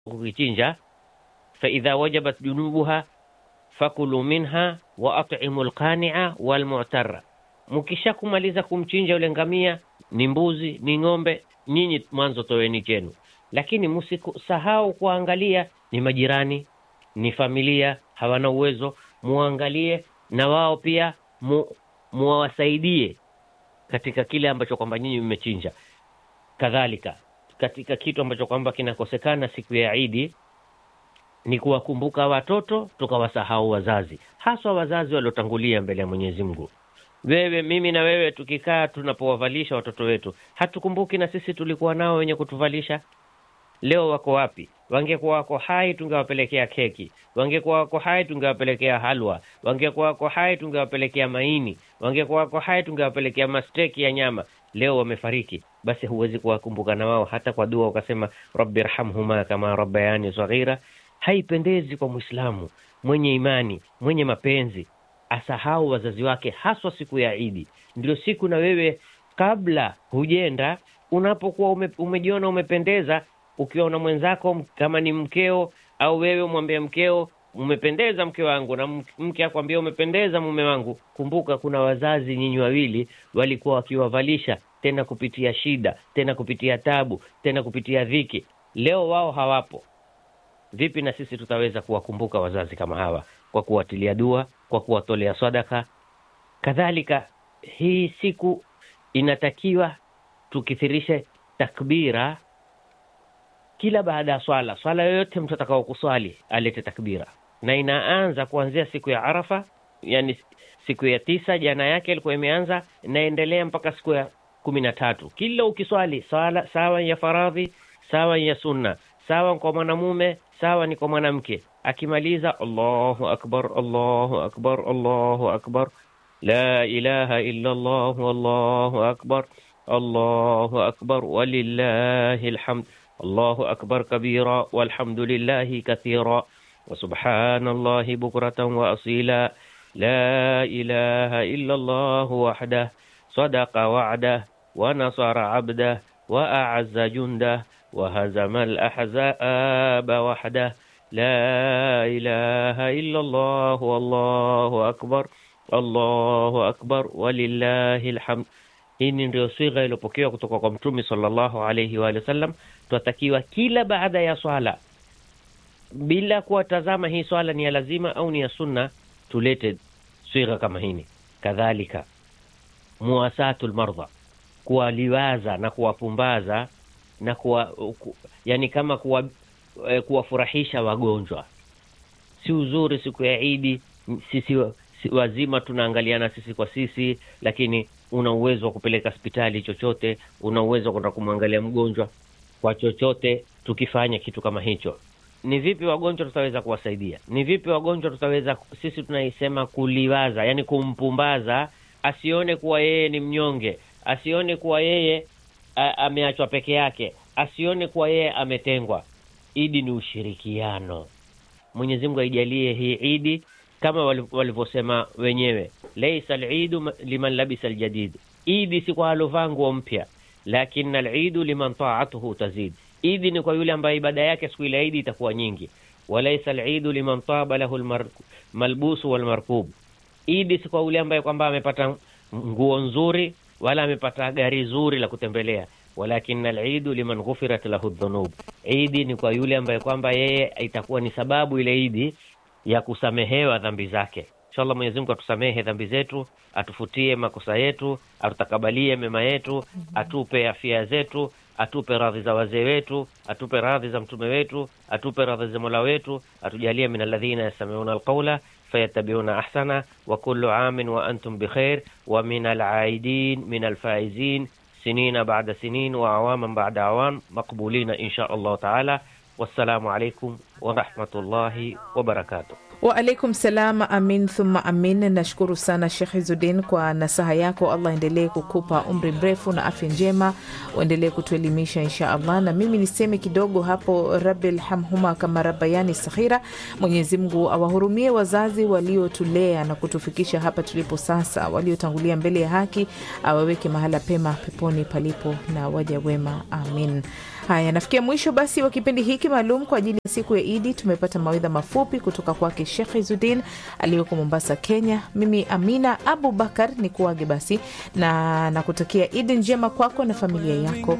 kukichinja faidha wajabat junubuha fakulu minha wa atimu lqania walmutara, mkisha kumaliza kumchinja yule ngamia, ni mbuzi ni ng'ombe, nyinyi mwanzo toweni chenu, lakini msisahau kuangalia ni majirani, ni familia hawana uwezo, muangalie na wao pia mu, muwasaidie katika kile ambacho kwamba nyinyi mmechinja. Kadhalika katika kitu ambacho kwamba kinakosekana siku ya Idi ni kuwakumbuka watoto tukawasahau wazazi, haswa wazazi waliotangulia mbele ya Mwenyezi Mungu. Wewe, mimi na wewe tukikaa tunapowavalisha watoto wetu, hatukumbuki na sisi tulikuwa nao wenye kutuvalisha. Leo wako wapi? Wangekuwa wako hai tungewapelekea keki, wangekuwa wako hai tungewapelekea halwa, wangekuwa wako hai tungewapelekea maini, wangekuwa wako hai tungewapelekea masteki ya nyama. Leo wamefariki, basi huwezi kuwakumbuka na wao hata kwa dua ukasema rabbi rhamhuma kama rabbayani saghira. Haipendezi kwa Mwislamu mwenye imani mwenye mapenzi asahau wazazi wake, haswa siku ya Idi. Ndio siku na wewe kabla hujenda, unapokuwa ume, umejiona umependeza, ukiwa na mwenzako kama ni mkeo au wewe umwambie mkeo umependeza mke wangu, na mke akwambia umependeza mume wangu, kumbuka kuna wazazi nyinyi wawili walikuwa wakiwavalisha, tena kupitia shida, tena kupitia tabu, tena kupitia dhiki. Leo wao hawapo. Vipi na sisi tutaweza kuwakumbuka wazazi kama hawa kwa kuwatilia dua, kwa kuwatolea sadaka? Kadhalika hii siku inatakiwa tukithirishe takbira kila baada ya swala. Swala yoyote mtu atakao kuswali alete takbira, na inaanza kuanzia siku ya Arafa, yani siku ya tisa, jana yake ilikuwa imeanza, inaendelea mpaka siku ya kumi na tatu. Kila ukiswali swala sawa ya faradhi, sawa ya sunna, sawa kwa mwanamume, sawa ni kwa mwanamke, akimaliza Allahu akbar, Allahu akbar, Allahu akbar, la ilaha illa Allah, wallahu akbar, Allahu akbar, walillahi alhamd الله أكبر كبيرا والحمد لله كثيرا وسبحان الله بكرة وأصيلا لا إله إلا الله وحده صدق وعده ونصر عبده وأعز جنده وهزم الأحزاب وحده لا إله إلا الله والله أكبر الله أكبر ولله الحمد hii ndio sigha iliyopokewa kutoka kwa Mtume sallallahu alaihi wa sallam. Tunatakiwa kila baada ya swala, bila kuwatazama hii swala ni ya lazima au ni ya sunna, tulete sigha kama hini. Kadhalika muwasatu lmardha, kuwaliwaza na kuwapumbaza na kuwa, ku, yani kama kuwa, eh, kuwafurahisha wagonjwa. Si uzuri siku ya Idi sisi wazima tunaangaliana sisi kwa sisi, lakini una uwezo wa kupeleka hospitali chochote, una uwezo wa kwenda kumwangalia mgonjwa kwa chochote. Tukifanya kitu kama hicho, ni vipi wagonjwa tutaweza kuwasaidia? Ni vipi wagonjwa tutaweza sisi, tunaisema kuliwaza, yani kumpumbaza, asione kuwa yeye ni mnyonge, asione kuwa yeye ameachwa peke yake, asione kuwa yeye ametengwa. Idi ni ushirikiano. Mwenyezi Mungu aijalie hii idi kama walivyosema wenyewe, laisa lidu liman labisa ljadid, idi si kwa alovaa nguo mpya, lakini alidu liman taatuhu tazid, idi ni kwa yule ambaye ibada yake siku ile idi itakuwa nyingi. Walaisa lidu liman taba lahu lmalbusu walmarkub, idi si kwa yule ambaye kwamba amepata nguo nzuri wala amepata gari zuri la kutembelea. Walakin alidu liman ghufirat lahu dhunub, idi ni kwa yule ambaye kwamba yeye itakuwa ni sababu ile idi ya kusamehewa dhambi zake. Inshallah, Mwenyezi Mungu atusamehe dhambi zetu, atufutie makosa yetu, atutakabalie mema yetu, atupe afya zetu, atupe radhi za wazee wetu, atupe radhi za mtume wetu, atupe radhi za mola wetu, atujalie min alladhina yastamiuna alqawla fayattabiuna ahsana wa kullu amin wa antum bikhair wa min alaidin min alfaizin sinina ba'da sinin wa awaman ba'da awam maqbulina insha Allah taala. Wassalamu alaikum warahmatullahi wabarakatuh. Waalaikum salam. Amin thumma amin. Nashukuru sana Shekh Izudin kwa nasaha yako. Allah endelee kukupa umri mrefu na afya njema, uendelee kutuelimisha insha Allah. Na mimi niseme kidogo hapo, rabbil hamhuma kama rabbayani saghira. Mwenyezi Mungu awahurumie wazazi waliotulea na kutufikisha hapa tulipo sasa, waliotangulia mbele ya haki, awaweke mahala pema peponi palipo na waja wema. Amin. Haya, nafikia mwisho basi wa kipindi hiki maalum kwa ajili ya siku ya Idi. Tumepata mawaidha mafupi kutoka kwake Shekh Izudin aliyoko Mombasa, Kenya. Mimi Amina Abu Bakar ni kuage basi na nakutakia Idi njema kwako na familia yako.